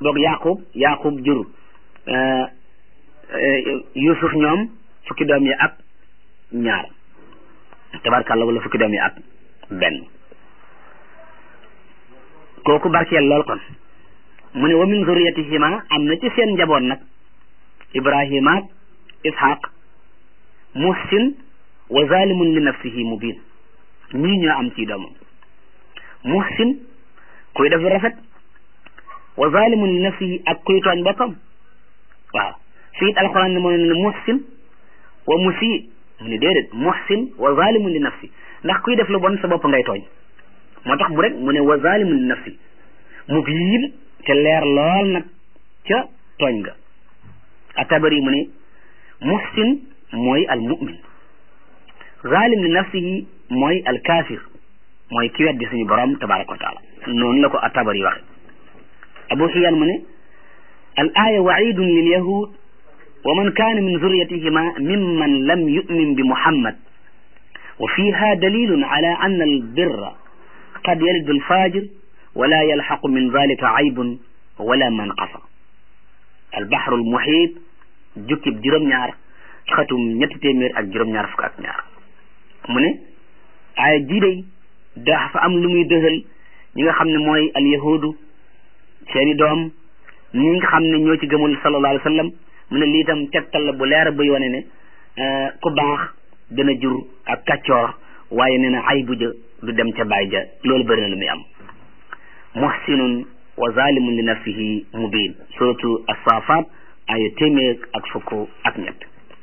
boog yaqub yaqub jur yusuf ñoom fukki doom yi ak ñaar tabarkàlla wala fukki doom yi ak benn kooku barkeel lool kon mu ne wa min zuriyatihima am na ci seen njaboot nag ibrahima ak ishaq muhsin wa zalimun li nafsihi mubin ñii ñoo am ci doomam muhsin kuy def rafet wa zalimun li nafsihi ak kuy tooñ boppam waaw fii it alquran ne moo ne muhsin wa musi mu ne déedéet muhsin wa zalimun li nafsi ndax kuy def lu bon sa bopp ngay tooñ moo tax mu rek mu ne wa zalimun li nafsi mubin te leer lool nag ca tooñ nga atabari mu ne muhsin mooy al mu'min zalim li nafsihi mooy al kafir mooy ki weddi suñu borom tabaraka wa taala noonu la ko atabari waxe abu xiyan mu ne al aya waidun lil yahud wa man kana min zurriyatihima mimman lam yu'min bi muhammad wa fiha dalilun ala anna al birra qad yalidu al fajir wala yalxaqu min dalika aybun wala manqasa al bahru al muhit jukkib juróom-ñaar xatum ñetti téeméer ak juróom-ñaar fukk ak ñaar mu ne aaya jii day dafa am lu muy dëxal ñi nga xam ne mooy al yahudu seeni doom ñi nga xam ne ñoo ci gëmul sallallahu alayhi wa sallam mu ne lii tam tegtal la bu leer buy wane ne ku baax dana jur ak kàccoor waaye nee na ay bu ja du dem ca baay ja loolu bëri na lu muy am muhsinun wa zalimun li nafsihi mubin suratu asafat aya téeméer ak fukk ak ñett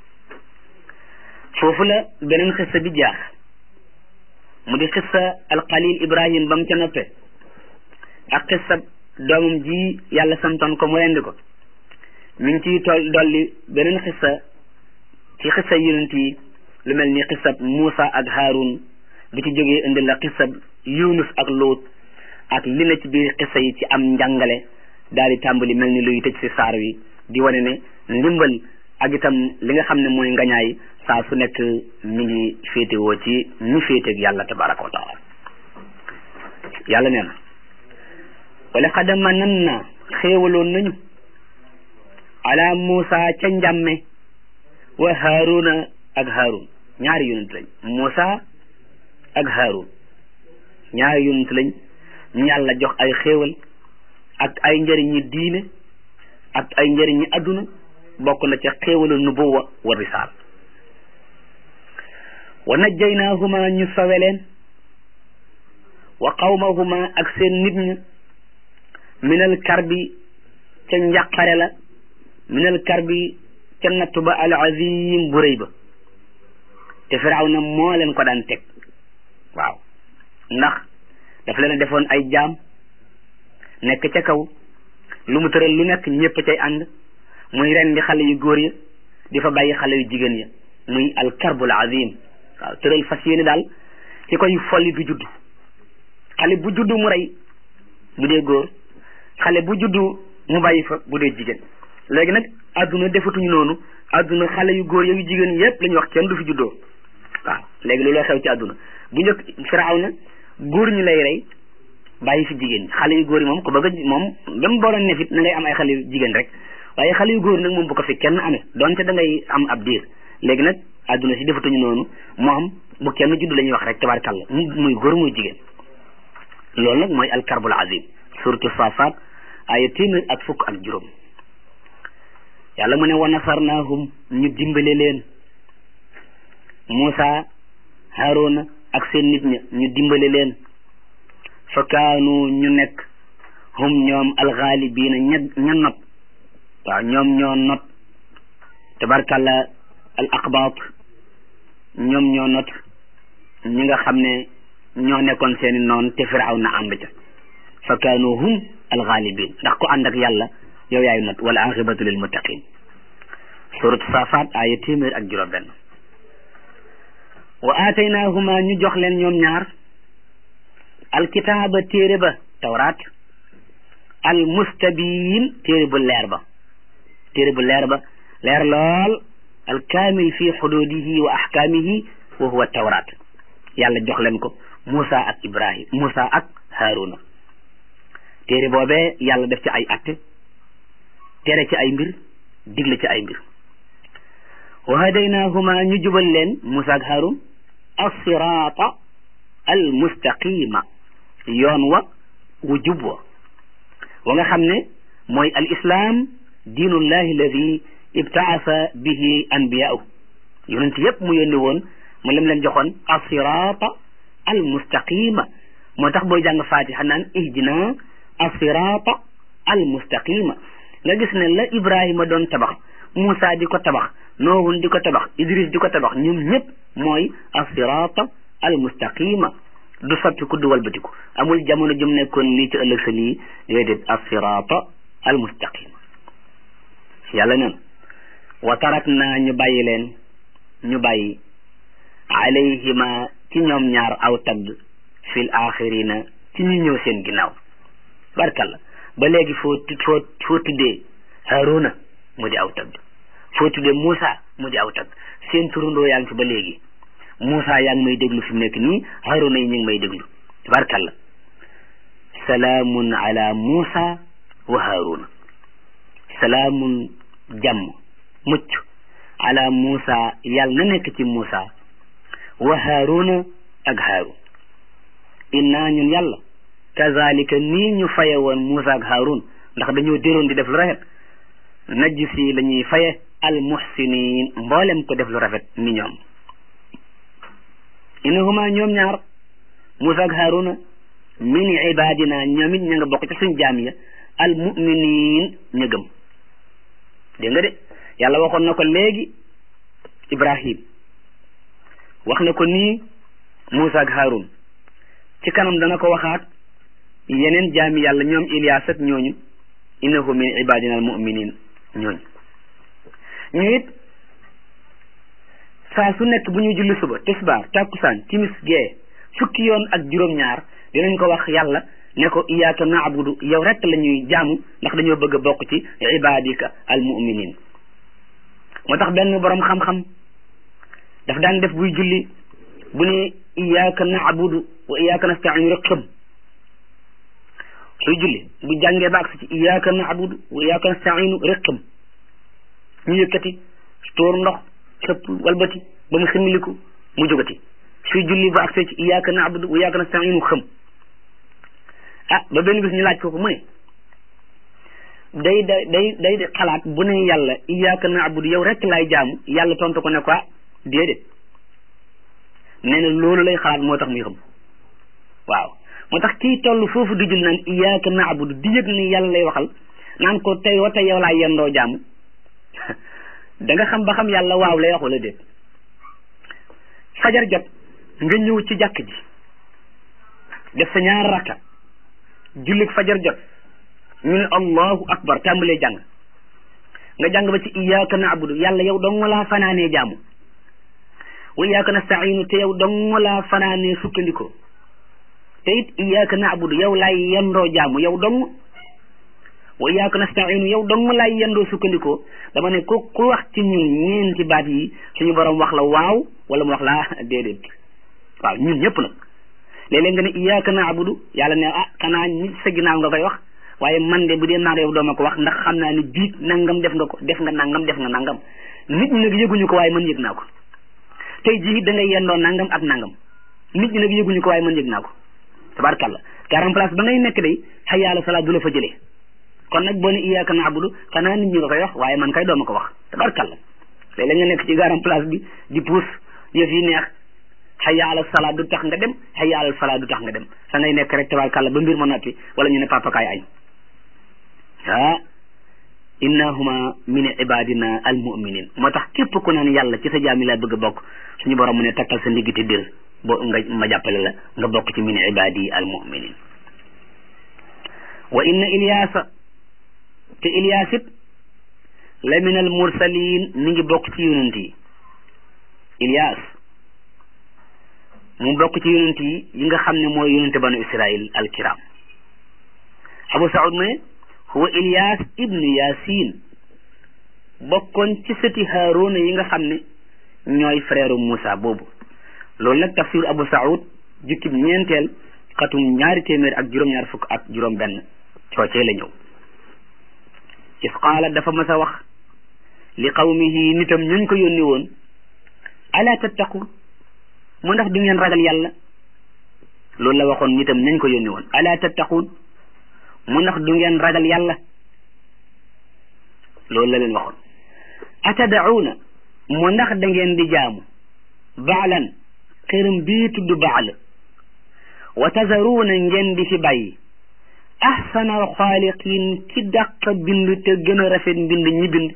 foofu la beneen xissa bi jaax mu di xissa alxalil ibrahim ba mu ca noppe ak xissa doomam ji yàlla santoon ko mu rendi ko mi ngi ciy toll dolli beneen xissa ci xissa yonent yi lu mel ni xissab Muusa ak Haarun bu ci jógee indi la xissab Yunus ak Luut ak li na ci biir xissa yi ci am njàngale daal di tàmbali mel ni luy tëj si saar wi di wane ne ndimbal ak itam li nga xam ne mooy ngañaay saa su nekk mi ngi féetewoo ci ñi féeteeg yàlla tabaraka wa taala yàlla nee na wala xad manan na xéewaloon nañu ala Muusa ca njàmme wa Haaruna ak Haarun ñaari yonent lañ Muusa ak Haarun ñaari yonent lañ ñu yàlla jox ay xéewal ak ay njëriñi diine ak ay njëriñi adduna bokk na ca xéewalu nubuwa wa risaal wa najjaynaahuma ñu sawe leen wa qawmahuma ak seen nit ña minal karbi ca njàqare la minal karbi ca nattu ba al azim bu rëy ba te firawna moo leen ko daan teg waaw ndax daf leen a defoon ay jaam nekk ca kaw lu mu tëral lu nekk ñëpp cay ànd muy ren di xale yu góor ya di fa bàyyi xale yu jigéen ya muy al karbul azim waaw tëral fas yéene daal ki koy folli du judd xale bu juddu mu rey bu dee góor xale bu juddu mu bàyyi fa bu dee jigéen léegi nag àdduna defatuñu noonu àdduna xale yu góor yu jigéen yépp la ñu wax kenn du fi juddoo waaw léegi looloo xew ci àdduna bu njëkk firaaw na góor ñi lay rey bàyyi fi jigéen xale yu góor yi moom ko bëgg a moom même boo doon nefit na ngay am ay xale yu jigéen rek waaye xale yu góor nag moom bu ko fi kenn amee donte da ngay am ab diir léegi nag àdduna si defatuñu noonu moom bu kenn judd la ñuy wax rek tabarkàlla muy góor muy jigéen loolu nag mooy alkarbul azim suratu safat ay téeméer ak fukk ak juróom yàlla mu ne wa nasarnaahum ñu dimbale leen Muusa Haaruna ak seen nit ña ñu dimbale leen fa kaanu ñu nekk hum ñoom alxaalibiina ña ña not waaw ñoom ñoo not tabarkàlla al aqbaat ñoom ñoo not ñi nga xam ne ñoo nekkoon seeni noon te firaw na ànd ca fa kaanu hum alxaalibin ndax ku ànd ak yàlla yow yaay not wala aqibatu lil muttaqin surat safat aya téeméer ak juróom benn wa aataynaahuma ñu jox leen ñoom ñaar alkitaaba téere ba tawraat al mustabiin téere bu leer ba téere bu leer ba leer lool al kaamil fi xududihi wa ahkaamihi wa huwa tawraat yàlla jox leen ko Moussa ak Ibrahim Moussa ak Haruna téere boobee yàlla def ci ay atte tere ci ay mbir digle ci ay mbir wa hadaynahuma ñu jubal leen Musa ak Harun as-sirata al mustaqima yoon wa wu jub wa wa nga xam ne mooy al islam diinullahi alladi ibtaasa bihi anbiyaahu yonent yépp mu yónni woon mu lim leen joxoon as-sirata al mustaqima moo tax booy jàng fatiha naan ihdina as-sirata al mustaqima nga gis ne la Ibrahima doon tabax Moussa di ko tabax Noohun di ko tabax Idris di ko tabax ñoom ñëpp mooy as-sirata al mustaqima du soppi ku du walbatiku amul jamono jum nekkoon lii ci ëllëg sa lii déedéet as-sirata al mustaqima yàlla neen wa tarak naa ñu bàyyi leen ñu bàyyi alayhima ci ñoom ñaar aw tagg fil axirina ci ñu ñëw seen ginnaaw barkalla ba léegi foo foo foo tuddee Haruna mu di aw tagg foo tuddee Moussa mu di aw tagg seen turandoo yaa ngi fi ba léegi Moussa yaa ngi may déglu fi mu nekk nii Haruna yi ñu ngi may déglu barkalla salaamun ala Moussa wa Haruna salaamun jàmm mucc ala Moussa yàlla na nekk ci Moussa wa Haruna ak Harun inna ñun yàlla kazalika nii ñu faye woon Moussa ak Harun ndax dañoo déroon di def lu rafet najsi la ñuy faye al muhsinin mboolem ko def lu rafet ni ñoom innahuma ñoom ñaar Moussa ak Haruna min ibadina ñoom it ña nga bokk ci suñ jaam ya al muminin ña gëm dégg nga de yàlla waxoon na ko léegi Ibrahim wax na ko nii Moussa ak Harun ci kanam dana ko waxaat yeneen jaami yàlla ñoom Ilias ak ñooñu innahu min ibadina al muminin ñooñu ñu it saa su nekk bu ñuy julli suba tisbaar takkusaan timis gee fukki yoon ak juróom-ñaar dinañ ko wax yàlla ne ko iyyaka na'budu yow rek la ñuy jaamu ndax dañoo bëgg a bokk ci ibadika al muminin moo tax benn borom xam-xam daf daan def buy julli bu ne iyyaka na'budu wa iyyaka nasta'in rek xëm suy julli bu jàngee ba agsi ci iyyaka na'budu wa iyyaka nasta'in rek xëm ñu yëkkati tóor ndox xëpp walbati ba mu ximiliku mu jógati suy julli ba agsi ci iyyaka na'budu wa iyyaka nasta'in xëm ah ba benn bis ñu laaj ko ko mu ne day day day day xalaat bu ne yàlla iyyaka na'budu yow rek laay jaamu yàlla tontu ko ne ko déedéet nee na loolu lay xalaat moo tax muy xam waaw moo tax kii toll foofu di jul naan iyyaka na'budu di yëg ni yàlla lay waxal naan ko tey wa tey yow laay yendoo jaamu da nga xam ba xam yàlla waaw lay wax wala déet fajar jot nga ñëw ci jàkk ji def sa ñaar rakka jullik fajar jot ñu ne allahu akbar tàmbalee jàng nga jàng ba ci iyyaka na'budu yàlla yow dong laa fanaanee jaamu wa iyyaka nasta'inu te yow dong laa fanaanee sukkandikoo te it iyyaka na'budu yow laay yendoo jaamu yow dong wa iyyaka nasta'inu yow dong laay yendoo sukkandikoo dama ne ku ku wax ci ñun ñeenti baat yi suñu borom wax la waaw wala mu wax la déedéet waaw ñun ñëpp nag léeg-léeg nga ne iyyaka na'budu yàlla ne ah xanaa ñi sa ginnaaw nga koy wax waaye man de bu dee naar yow dooma ko wax ndax xam naa ne biit nangam def nga ko def nga nangam def nga nangam nit ñi nag yëguñu ko waaye man yëg naa ko tey jii da ngay yendoo nangam ak nangam nit ñi nag yëguñu ko waaye man yëg naa ko tabarkalla garam place ba ngay nekk day hayya ala salaat du la fa jëlee kon nag boo ne iyyaka na'budu xanaa nit ñi nga koy wax waaye man kay dooma ko wax tabarkalla léeg-léeg nga nekk ci garam place bi di puus yëf yi neex hayya ala salaat du tax nga dem hayya ala salaat du tax nga dem sa ngay nekk rek tabarkalla ba mbir ma noppi wala ñu ne papa kaay añ ah innahuma min ibadina al muminin moo tax képp ku naan yàlla ci sa jaami laa bëgg a bokk suñu borom mu ne takkal sa ndigg te dir boo nga ma jàppale la nga bokk ci min ibadi al muminin wa inna ilyaasa te ilyaas it la min al mursalin mi ngi bokk ci yonent yi ilyaas mu bokk ci yonent yi yi nga xam ne mooy yonente banu israil al kiram abu saud mu ne huwa ilyas ibnu yasin bokkoon ci sëti haaruna yi nga xam ne ñooy frère Moussa boobu loolu nag tafsir abu saud jukkib ñeenteel xatum ñaari téeméer ak juróom-ñaar fukk ak juróom benn coocee la ñëw is qaala dafa mas a wax li qawmihi nitam ñuñ ko yónni woon ala tattaqun mu ndax du ngeen ragal yàlla loolu la waxoon nitam ñuñ ko yónni woon ala tattaqun mu ndax du ngeen ragal yàlla loolu la leen waxoon atadauna mu ndax da ngeen di jaamu baalan xëram bii tudd baal wa tazaruuna ngeen di fi bàyyi ahsana alxaaliqin ki dàq bind te gën a rafet mbind ñi bind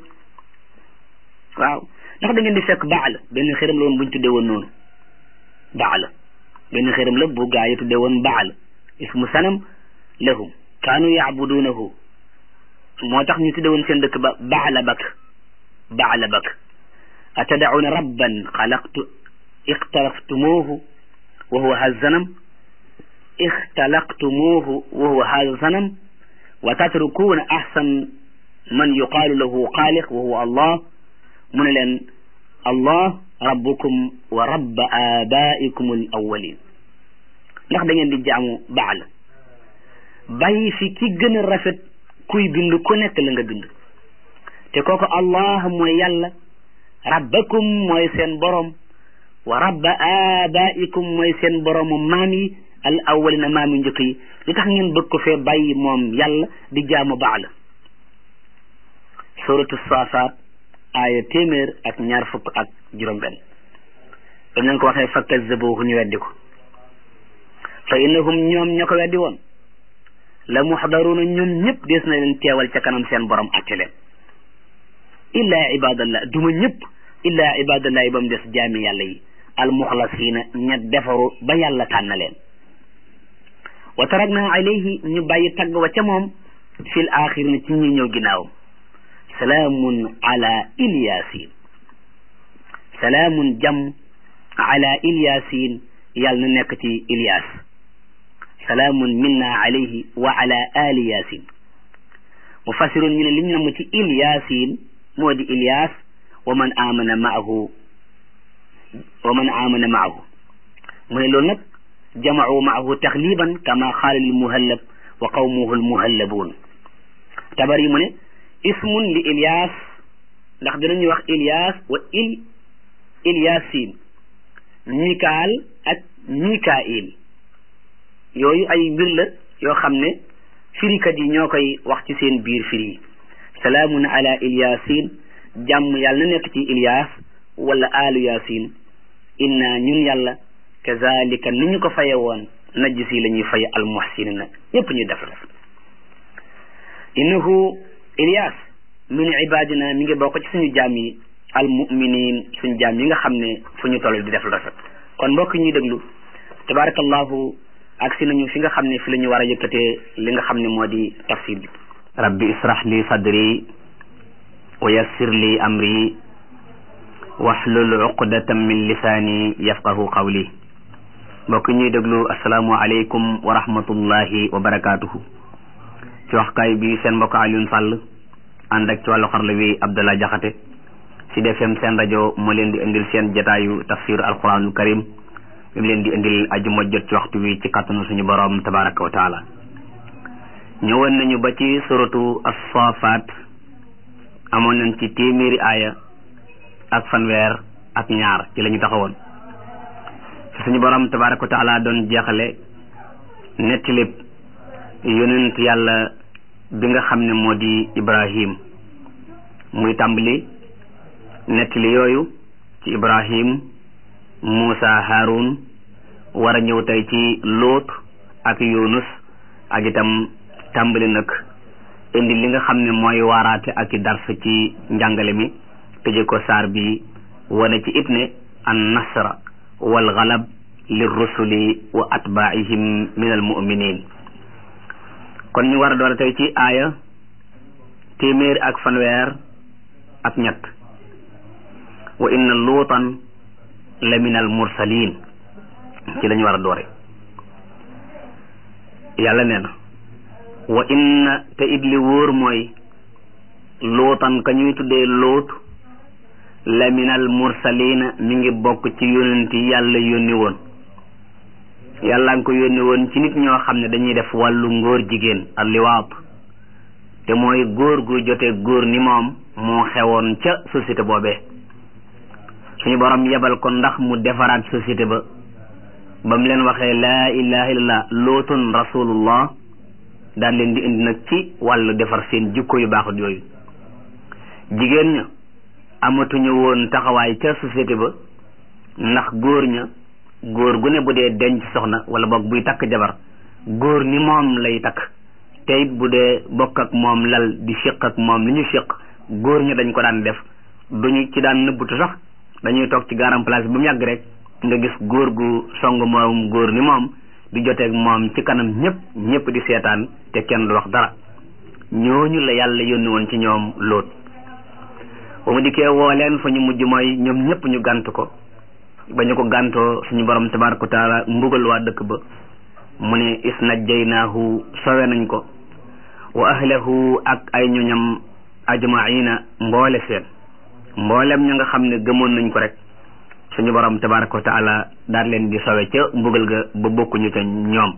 waaw ndax da ngeen di fekk baal benn xëram la woon buñ tuddee woon noonu baal benn xëram la bu gaa yi tuddee woon baal ismu sanam lahum kaanu yaabuduunahu moo tax ñu tuddee woon seen dëkk ba baala bak baala bak atadacuuna rabban xalaqtu ixtalaftumuuhu wa huwa hazanam ixtalaqtumuuhu wa huwa hazanam wa tatrukuuna ahsan man yuqaalu lahu xaaliq wa huwa allah mu ne leen allah rabbukum wa rabba abaikum al awalin ndax da ngeen di jaamu baal bàyyi fi ki gën a rafet kuy bind ku nekk la nga bind te kooku allah mooy yàlla rabbakum mooy seen borom wa rabba abaikum mooy seen boroomu maam yi al awalina maam yi njëkk yi lu tax ngeen bëgg ko fee bàyyi moom yàlla di jaamu baal suratu saafaat aaya téeméer ak ñaar fukk ak juróom benn dañ leen ko waxee fa kazzabuhu ñu weddi ko fa innahum ñoom ña ko weddi woon la muxdaruuna ñoom ñëpp des na leen teewal ca kanam seen borom atte leen illaa ibadallah duma ñëpp illaa ibadallah yi ba mu des jaami yàlla yi almuxlasiina ña defaru ba yàlla tànn leen wa tarakna alayhi ñu bàyyi tagg wa ca moom fil axirina ci ñi ñëw ginnaawam salaamun ala ilyasin salaamun jam ala ilyasin yàlla na nekk ci ilyas salaamun minna alayhi wa ala ali yasin mufassirun ñu ne liñ namm ci ilyasin moo di ilyas wa man amana maahu wa man amana maahu mu ne loolu nag jamau maahu taxliban kama xaala lil muhallab wa qawmuhu al muhallabuun tabar yi mu ne ismun li ilyas ndax dinañuy wax ilyas wa il ilyasin mikaal ak mikail yooyu ay mbir la yoo xam ne firikat yi ñoo koy wax ci seen biir firi yi salaamun ala ilyasin jàmm yàlla na nekk ci ilyas wala alu yasin inna ñun yàlla kazalika ni ñu ko faye woon najisi la ñuy faye almuhsinina ñëpp ñu def rafet innahu ilyas min ibadina mi ngi bokk ci suñu jaam yi almuminin suñu jaam yi nga xam ne fu ñu toll di def lu rafet kon mbokk ñuy déglu tabarakallahu ak si nañu fi nga xam ne fi la ñu war a yëkkatee li nga xam ne moo di tafsir bi rabbi israh li sadri wa yassir li amri wahlul uqdatan min lisaani yafqahu qawli mbokk ñuy déglu asalaamu aleykum wa rahmatullahi wa barakaatuhu ci waxkaay bi seen mbokk Alioune Sall ànd ak ci wàllu xarala wi Abdallah Jaxate ci defem seen rajo moo leen di indil seen jataayu tafsir alquranul karim bi mu leen di indil ajuma jot ci waxtu wi ci kàttanu suñu borom tabaraka wa taala ñëwoon nañu ba ci suratu as-safat amoon nañ ci téeméeri aaya ak fanweer ak ñaar ci la ñu taxawoon fi suñu borom tabaraka wa taala doon jeexale nettilib yonent yàlla bi nga xam ne moo di ibrahim muy tàmbali nettali yooyu ci ibrahim muusa harun war a ñëw tey ci lóot ak yunus ak itam tàmbali nag indi li nga xam ne mooy waaraate ak i dars ci njàngale mi tëje ko saar bi wane ci it ne an nasra wal galab lir rusuli wa atbaihim min al muminin kon ñu war a doon tey ci aaya téeméer ak fanweer ak ñett wa inna luutan la min al mursalin ci lañu war a doore yàlla nee na wa inna te it li wóor mooy luutan ka ñuy tuddee luut la min al mursalina mi ngi bokk ci yonent yi yàlla yónni woon yàlla nga ko yónni woon ci nit ñoo xam ne dañuy def wàllu ngóor jigéen al liwaat te mooy góor gu jotee góor ni moom moo xewoon ca société boobee suñu borom yebal ko ndax mu defaraat société ba ba mu leen waxee laa ilaha illallah lootun rasulullah daan leen di indi nag ci wàllu defar seen jikko yu baaxut yooyu jigéen ña amatuñu woon taxawaay ca société ba ndax góor ña góor gu ne bu dee denc soxna wala boog buy takk jabar góor ni moom lay takk te it bu dee bokk ak moom lal di séq ak moom li ñu séq góor ña dañ ko daan def duñu ci daan nëbbutu sax dañuy toog ci garam place bi ba mu yàgg rek nga gis góor gu song moom góor ni moom di joteeg moom ci kanam ñëpp ñëpp di seetaan te kenn du wax dara ñooñu la yàlla yónni woon ci ñoom lóot ba mu dikkee woo leen fa ñu mujj mooy ñoom ñëpp ñu gànt ko ba ñu ko gàntoo suñu borom tabaraka wa taala mbugal waa dëkk ba mu ne is najjaynaahu sowe nañ ko wa ahlahu ak ay ñoñam ajmaina mboole seen mboolem ña nga xam ne gëmoon nañ ko rek suñu borom tabaraka wa taala daal leen di sowe ca mbugal ga ba bokkuñu ca ñoom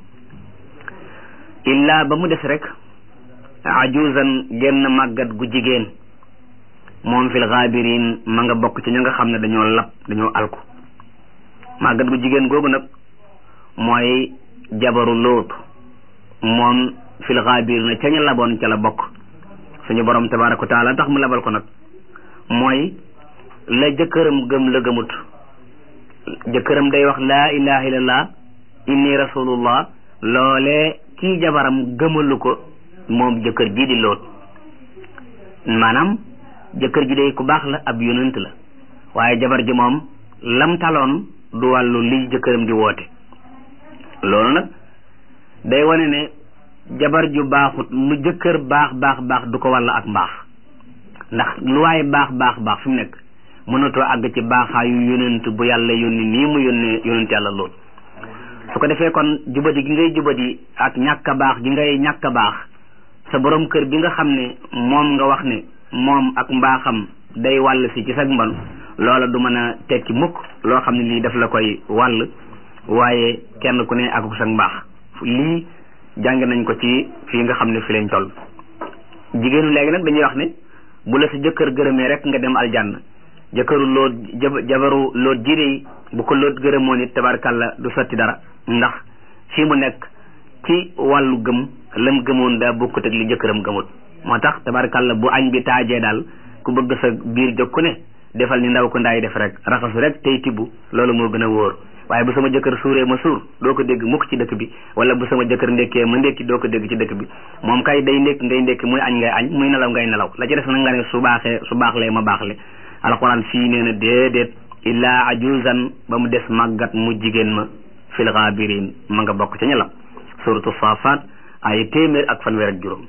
illa ba mu des rek ajuzan genn màggat gu jigéen moom fil gaabirin ma nga bokk ci ña nga xam ne dañoo lab dañoo alku màggat gu jigéen googu nag mooy jabaru lóot moom fil gaabir na ca ña laboon ca la bokk suñu borom tabaraka wa taala tax mu labal ko nag mooy la jëkkëram gëm la gëmut jëkkëram day wax laa ilaha illallah inni rasulullah loolee kii jabaram gëmalu ko moom jëkkër ji di loot maanaam jëkkër ji day ku baax la ab yonent la waaye jabar ji moom lam taloon du wàllu li jëkkëram di woote loolu nag day wane ne jabar ju baaxut lu jëkkër baax baax baax du ko wàll ak mbaax ndax lu waaye baax baax baax fi mu nekk mënatoo àgg ci baaxaayu yonent bu yàlla yónni nii mu yónnee yonent yàlla lool su ko defee kon jubadi gi ngay jubadi ak ñàkk a baax gi ngay ñàkk a baax sa borom kër bi nga xam ne moom nga wax ne moom ak mbaaxam day wàll si ci sag mbon loola du mën a tekki mukk loo xam ne lii daf la koy wàll waaye kenn ku ne ak sag mbaax lii jàng nañ ko ci fii nga xam ne fi lañ toll jigéenu léegi nag dañuy wax ne bu la sa jëkkër gërëmee rek nga dem aljanna jëkkëru loot jabaru loot jiide yi bu ko loot gërëmoon it tabarkàlla du sotti dara ndax fii mu nekk ci wàllu gëm lam gëmoon daa bokkut ak li jëkkëram gëmut moo tax tabarkàlla bu añ bi taajee daal ku bëgg sa biir jóg ku ne defal ni ndaw ko ndaay def rek raxasu rek tey tibb loolu moo gën a wóor waaye bu sama jëkkër suuree ma suur doo ko dégg mukk ci dëkk bi wala bu sama jëkkër ndekkee ma ndekki doo ko dégg ci dëkk bi moom kay day ndékk ngay ndékki muy añ ngay añ muy nelaw ngay nelaw la ci des na nga ne su baaxee su baaxlee ma baaxle alquran fii nee na déedéet illaa ajuzan ba mu des màggat mu jigéen ma fil gaabirin ma nga bokk ca ña la suratu safat ay téeméer ak fanweer ak juróom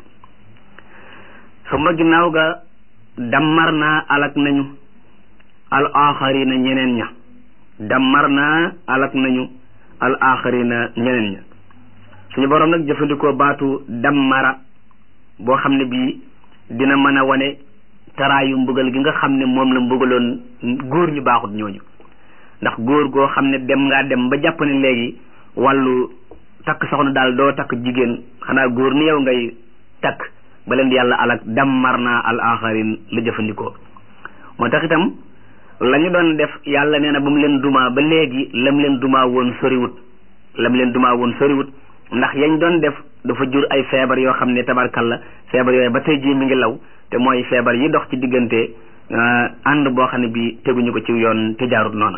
suma ginnaaw ga dammar naa alak nañu al axarina ñeneen ña dammar naa alak nañu al axarina ñeneen ña suñu borom nag jëfandikoo baatu dammara boo xam ne bii dina mën a wane taraayu mbugal gi nga xam ne moom la mbugaloon góor ñu baaxut ñooñu ndax góor goo xam ne dem ngaa dem ba jàpp ne léegi wàllu takk soxna daal doo takk jigéen xanaa góor ni yow ngay takk ba leen di yàlla alak dammar naa al axarin la jëfandikoo moo tax itam la ñu doon def yàlla nee na ba mu leen dumaa ba léegi lam leen dumaa woon soriwut lam leen dumaa woon soriwut ndax yañ doon def dafa jur ay feebar yoo xam ne tabarkalla feebar yooyu ba tey jii mi ngi law te mooy feebar yi dox ci diggante ànd boo xam ne bi teguñu ko ci yoon te jaarut noona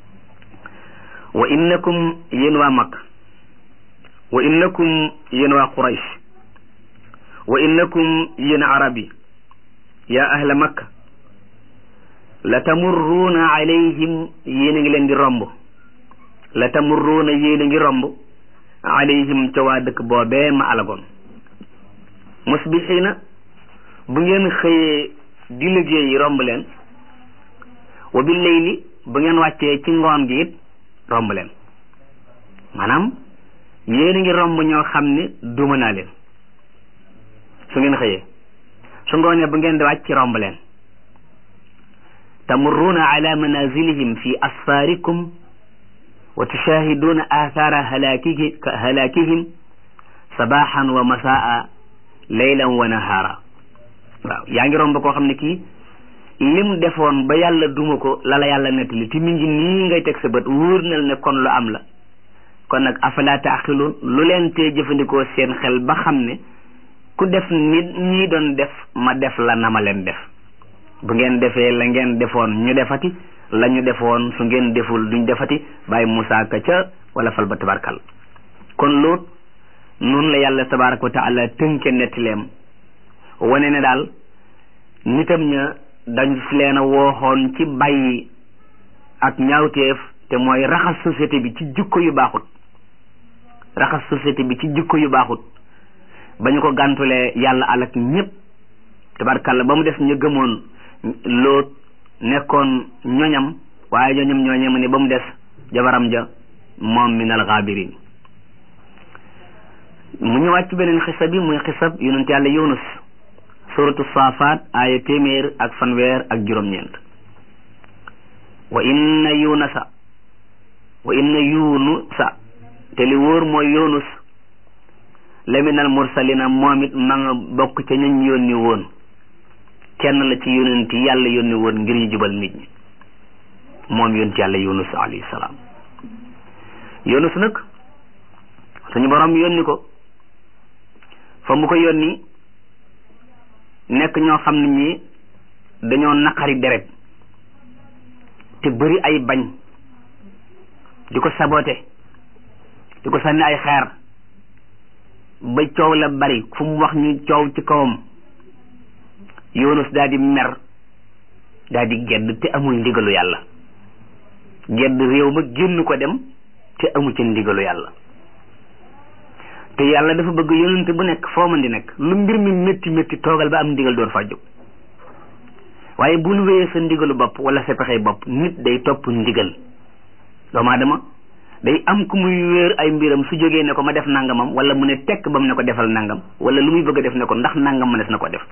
wa innakum yéen waa mag wa innakum yéen waa quraysh wa innakum yéen arab yi yaa ahla makka la tamurruuna alayhim yéen a ngi leen di romb la tamurruuna yéen a ngi romb alayhim ca waa dëkk boobee ma alagoon musbixiina bu ngeen xëyee di liggéey romb leen wa bil layli bu ngeen wàccee ci ngoon gi it romb leen maanaam yéen a ngi romb ñoo xam ne duma naa leen su ngeen xëyee su ngoonee bu ngeen di wàcc romb leen tamurruuna ala manazilihim fi asfaarikum wa tushaahiduuna aathaara halaakihim sabaxan wa masaa laylan wa nahaara waaw yaa ngi romb koo xam ne kii lim defoon ba yàlla duma ko la la yàlla nettali te mi ngi nii ngay teg sa bët wóor na ne kon lu am la kon nag afala taaxiluun lu leen tee jëfandikoo seen xel ba xam ne ku def nit ñii doon def ma def la na ma leen def bu ngeen defee la ngeen defoon ñu defati la ñu defoon su ngeen deful duñ defati bàyyi Musaa ka ca wala fal ba tabarkal kon loot noonu la yàlla tabaraka wa taala tënke nettileem wane ne daal nitam ña dañ fi leen a wooxoon ci bàyyi ak ñaawteef te mooy raxas société bi ci jikko yu baaxut raxas société bi ci jikko yu baaxut ba ñu ko gàntulee yàlla alak ñépp tabarkalla ba mu des ñu gëmoon loot nekkoon ñoñam waaye ñoñam ñooñe mu ne ba mu des jabaram ja moom min al gaabirin mu ñëwaat ci beneen xisa bi muy xisab yonent yàlla yunus suratu saafaat aaya téeméer ak fanweer ak juróom-ñeent wa inna yunasa wa inna yunusa te li wóor mooy yunus la minal mursalina moom it ma nga bokk ca ñañ yónni woon kenn la ci yonent yi yàlla yónni woon ngir ñu jubal nit ñi moom yonent yàlla yunus alayhi salaam yunus nag suñu borom yónni ko fa mu ko yónni nekk ñoo xam ne ñi dañoo naqari deret te bëri ay bañ di ko sabote di ko sànni ay xeer ba coow la bari fu mu wax ñu coow ci kawam Yunus daal di mer daal di gedd te amul ndigalu yàlla gedd réew ma génn ko dem te amu ci ndigalu yàlla te yàlla dafa bëgg yonente bu nekk foo mën di nekk lu mbir mi métti métti toogal ba am ndigal door fa jóg waaye bul wéyee sa ndigalu bopp wala sa pexey bopp nit day topp ndigal doomu aadama day am ku muy wéer ay mbiram su jógee ne ko ma def nangamam wala mu ne tekk ba mu ne ko defal nangam wala lu muy bëgg a def ne ko ndax nangam mënees na ko def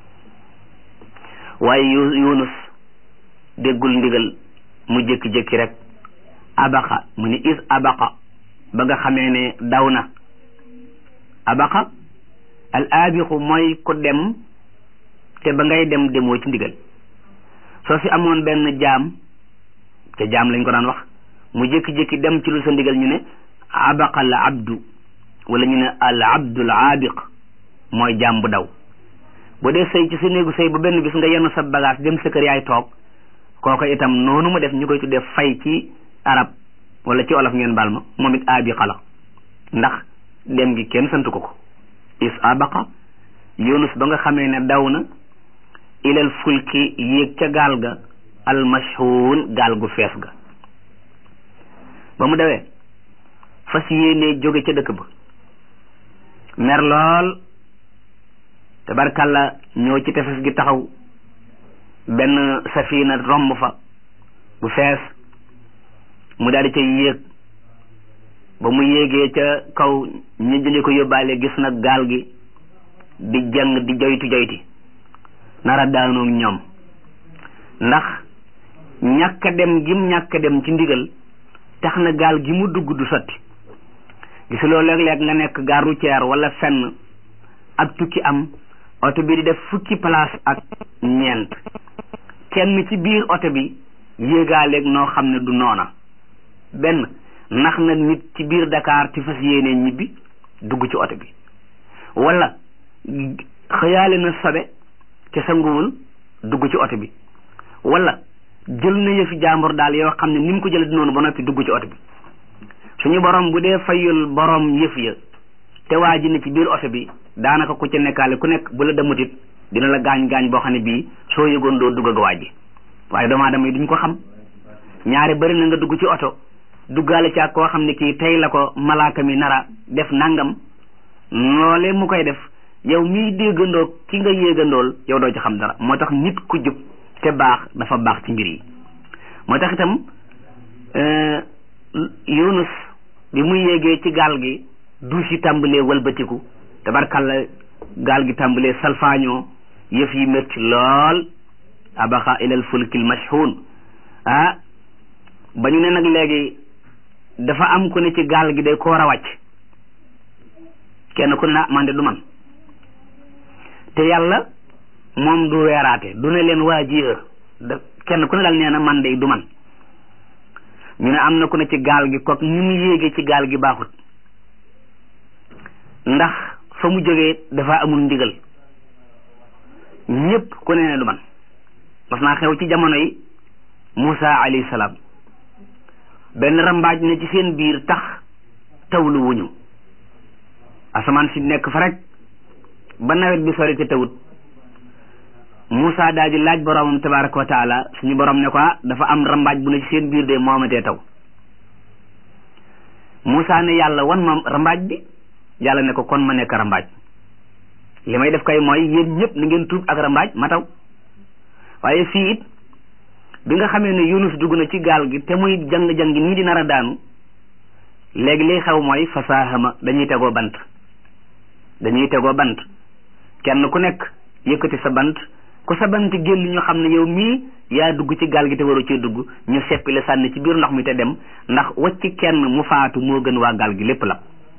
waaye yunus déggul ndigal mu jékki-jékki rek abaqa mu ni is abaqa ba nga xamee ne daw na abaqa al abiqu mooy ku dem te ba ngay dem demoo ci ndigal soo fi amoon benn jaam te jaam lañ ko daan wax mu jékki-jékki dem ci lu sa ndigal ñu ne abaqa al abdu wala ñu ne al abdul abiq mooy jaam bu daw bu dee sëy ci sa néegu sëy ba benn bis nga yenn sa bagage dem sa kër yaay toog kooko itam noonu mu def ñu koy tuddee fay ci arab wala ci olof ngeen baal ma moom it abiqa la ndax dem gi kenn sant ko ko is abaqa yunus ba nga xamee ne daw na ilal fulki yéeg ca gaal ga almashhuun gaal gu fees ga ba mu dawee fas yéenee jóge ca dëkk ba mer lool tabarkalla ñëw ci tefes gi taxaw benn safina romb fa bu fees mu daal di ca yéeg ba mu yéegee ca kaw ñu jëli ko yóbbaale gis nag gaal gi di jàng di joyti joyti nara daanoog ñoom ndax ñàkk dem gim ñàkk dem ci ndigal tax na gaal gi mu dugg du sotti gisuloo léeg-léeg nga nekk gare routière wala fenn ak tukki am oto bi di def fukki place ak ñeent kenn ci biir oto bi yéegaaleeg noo xam ne du noona benn nax na nit ci biir Dakar ci fas yéenee ñibbi dugg ci oto bi wala xëyaale na sobe ca sanguwul dugg ci oto bi wala jël na yëfi jàmbur daal yoo xam ne ni mu ko jëlee noonu ba noppi dugg ci oto bi suñu borom bu dee fayul borom yëf ya te waa ji ne ci biir oto bi daanaka ku ca nekkaale ku nekk bu la demutit dina la gaañ gaañ boo xam ne bii soo yëgoon doo dugg ak waa ji waaye doomu aadama yi duñ ko xam ñaari bëri na nga dugg ci oto duggaale ci ak koo xam ne kii tey la ko malaaka mi nara def nangam loolee mu koy def yow miy déggandoo ki nga yéegandool yow doo ci xam dara moo tax nit ku jub te baax dafa baax ci mbir yi moo tax itam Yunus bi muy yéegee ci gaal gi duus yi tàmbalee walbatiku tabarkalla gaal gi tàmbalee salfaañoo yëf yi métti lool abaxa ilal fulkil mashhun ah ba ñu ne nag léegi dafa am ku ne ci gaal gi day ko war a wàcc kenn ku ne na man de du man te yàlla moom du weeraate du ne leen waa ji da kenn ku ne daal nee na man de du man ñu ne am na ku ne ci gaal gi kook ni mu yéegee ci gaal gi baaxut ndax fa mu jógee dafa amul ndigal ñëpp ku ne ne du man mas naa xew ci jamono yi Moussa alayhi salaam benn rambaaj ne ci seen biir tax tawlu wuñu asamaan si nekk fa rek ba nawet bi sori te tawut Moussa daal di laaj boromam tabaraka wa taala suñu borom ne ko dafa am rambaaj bu ne ci seen biir de moomatee taw Moussa ne yàlla wan ma rambaaj bi yàlla ne ko kon ma nekk rambaaj li may def kay mooy yéen ñëpp ni ngeen tuub ak rambaaj ma taw waaye fii it bi nga xamee ne Yunus dugg na ci gaal gi te muy jang-jang nii di nar a daanu léegi liy xew mooy fasaahama dañuy tegoo bant dañuy tegoo bant kenn ku nekk yëkkati sa bant ku sa bant génn ñu xam ne yow mii yaa dugg ci gaal gi te waru cee dugg ñu seppi la sànni ci biir ndox mi te dem ndax wacc kenn mu faatu moo gën waa gaal gi lépp la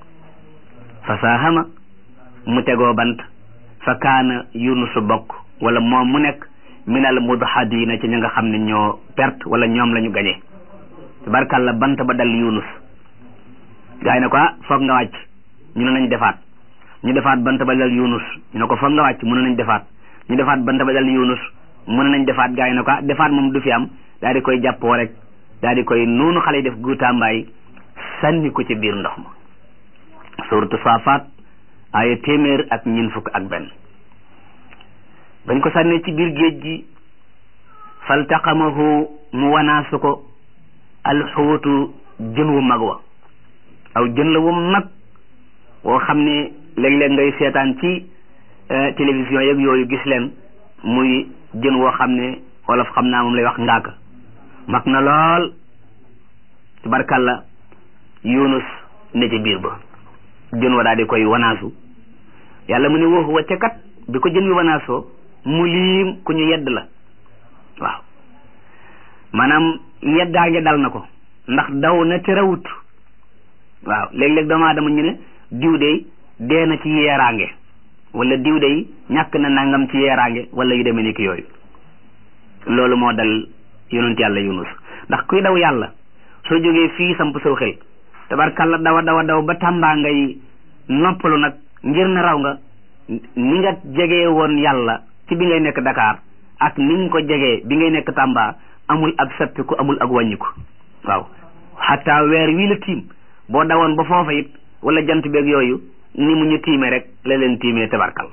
fasaahama mu tegoo bant fa kaana Yunus bokk wala moom mu nekk minal mudhadina ci ñi nga xam ne ñoo perte wala ñoom la ñu gañe tabarkàlla bant ba dal Yunus gaa yi ne ko ah foog nga wàcc ñu ne nañ defaat ñu defaat bant ba dal Yunus ñu ne ko foog nga wàcc mu ne nañ defaat ñu defaat bant ba dal Yunus mu ne nañ defaat gaa yi ne ko ah defaat moom du fi am daal di koy jàppoo rek daal di koy noonu xale yi def guutambaay sànni ko ci biir ndox ma suratu saafaat ay téeméer ak ñeent fukk ak benn bañ ko sànnee ci biir géej gi faltaqamahu mu wanaasu ko alxuutu jën wu mag wa aw jën la wu mag woo xam ne léeg-léeg ngay seetaan ci télévision yeeg yooyu gis leen muy jën woo xam ne wolof xam naa moom lay wax ngaaka mag na lool tabarkalla yunus ne ci biir ba jën wa daal di koy wanaasu yàlla mu ne woo wa ca kat bi ko jën wi wanaasoo mu liim ku ñu yedd la waaw maanaam yeddaa ngi dal na ko ndax daw na te rawut waaw léeg-léeg doomu aadama ñu ne diw dey dee na ci yeeraange wala diw dey ñàkk na nangam ci yeeraange wala yu demee ni ki yooyu loolu moo dal yonent yàlla yunus ndax kuy daw yàlla soo jógee fii samp saw xel tabarkalla dawa dawa daw ba tàmbaa ngay noppalu nag ngir na raw nga ni nga jegee woon yàlla ci bi ngay nekk Dakar ak ni nga ko jegee bi ngay nekk Tamba amul ak sappiku amul ak wàññiku waaw xataa weer wii la tiim boo dawoon ba foofa it wala jant beeg yooyu ni mu ñu tiimee rek la leen tiimee tabarkal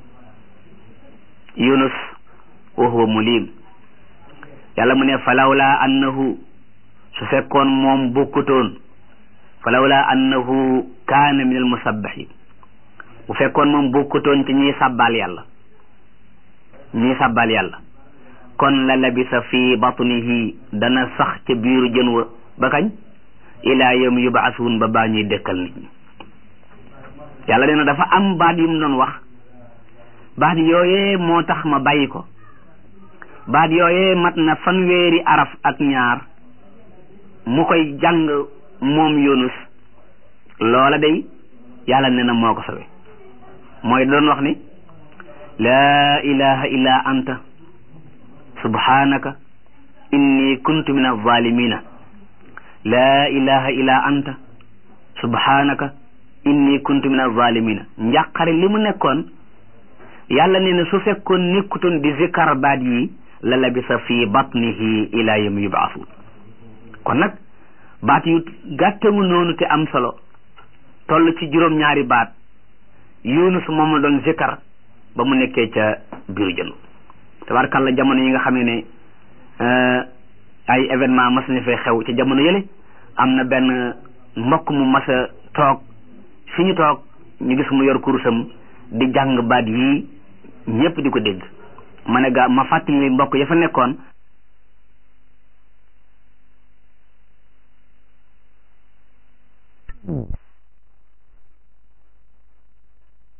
yunus wa huwa mulim yàlla mu ne falawla annahu su fekkoon moom bokkutoon falawla annahu kaana min al musabbahin bu fekkoon moom bokkutoon ci ñiy sàbbaal yàlla ñiy sàbbaal yàlla kon la labisa fi batnihi dana sax ca biiru jën wa ba kañ ilaa yawmi yubaasuun ba baa ñuy dëkkal nit ñi yàlla nee na dafa am baat yu mu doon wax baat yooyee moo tax ma bàyyi ko baat yooyee mat na fanweeri araf ak ñaar mu koy jàng moom yunus loola day yàlla nee na moo ko sawe mooy doon wax ni laa ilaha illa anta subhanaka inni kuntu min alzalimina laa ilaha illa anta subhanaka inni kuntu min alzalimina njàqare li mu nekkoon yàlla nee na su fekkoon nekkutoon di zikkar baat yi la labisa fi batnihi ila yawmi yub'athun kon nag baat yu gàttamu noonu te am solo toll ci juróom-ñaari baat yunus moom la doon zikkar ba mu nekkee ca biiru jën tabarkalla jamono yi nga xam ne ne ay événement mas na fee xew ci jamono yële am na benn mbokk mu mas a toog fi ñu toog ñu gis mu yor kurusam di jàng baat yii ñëpp di ko dégg ma ne ga ma fàttali mbokk ya fa nekkoon